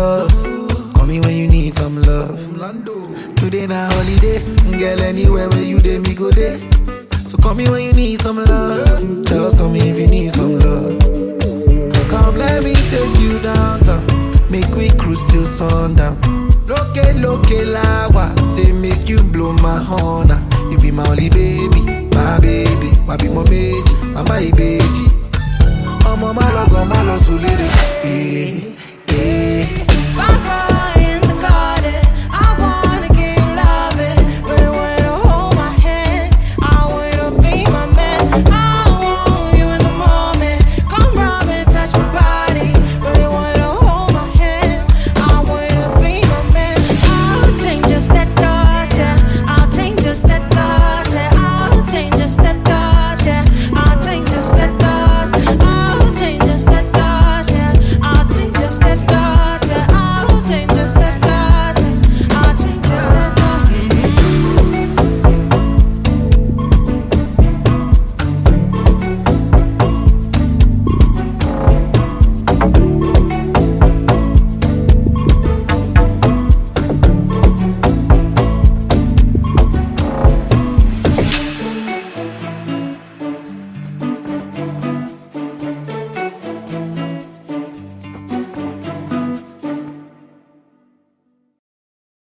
love. Call me when you need some love. Today na holiday, girl. Anywhere where you dey, me go there. So call me when you need some love. Just call me if you need some love. Come let me take you downtown. Make we cruise till sundown. Loke loke lawa, say make you blow my horn. ah. You be my only baby, my baby. Wabi mo meji, mama ibeji. Ọmọ má lọ gan má lọ sùn lédè. Eh, eh.